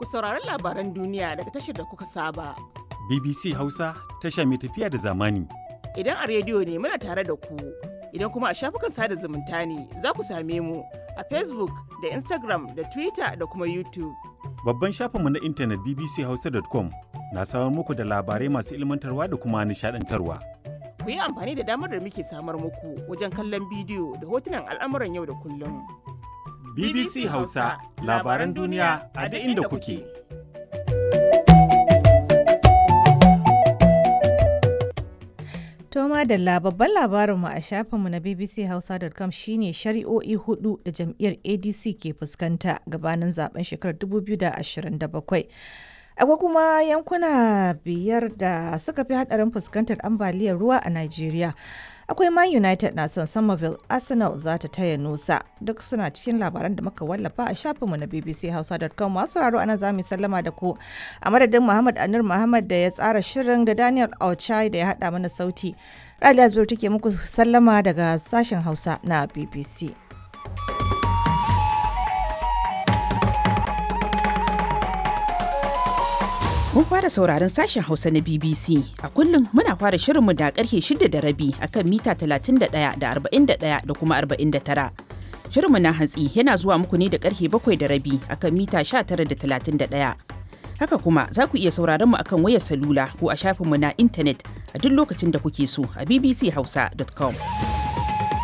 ku saurari labaran duniya daga tashar da kuka saba. BBC Hausa tasha mai tafiya da zamani. Idan a rediyo ne muna tare da ku, idan kuma a shafukan sada zumunta ne za ku same mu a Facebook da Instagram da Twitter da kuma YouTube. Babban shafinmu na intanet bbchausa.com na samar muku da labarai masu ilmantarwa da kuma nishadantarwa. Ku yi amfani da damar da muke samar muku wajen kallon bidiyo da hotunan al'amuran yau da kullum. BBC Hausa labaran duniya a duk inda kuke. To madalla babban labarinmu a shafinmu na bbchausa.com shine shari'o'i hudu da jam'iyyar ADC ke fuskanta gabanin zaben shekarar 2027. Akwai kuma yankuna biyar da suka fi hadarin fuskantar ambaliyar ruwa a Najeriya. Akwai Man United na son Somerville, Arsenal za ta taya Nusa. Duk suna cikin labaran da muka wallafa a shafinmu na bbchausa.com masu raro ana za mu sallama da ku. A madadin Muhammad Anur Muhammad da ya tsara shirin da Daniel Auchai da ya haɗa mana sauti. Raliya Zubir take muku sallama daga sashen Hausa na BBC. Mun fara sauraron sashen Hausa na BBC. A kullum muna fara shirinmu da karfe shida da rabi akan mita 31 da 41 da kuma 49. Shirinmu na hantsi yana zuwa muku ne da karfe bakwai da rabi akan mita 19 da 31. Haka kuma za ku iya sauraron mu akan wayar salula ko a shafinmu na intanet a duk lokacin da kuke so a bbchausa.com.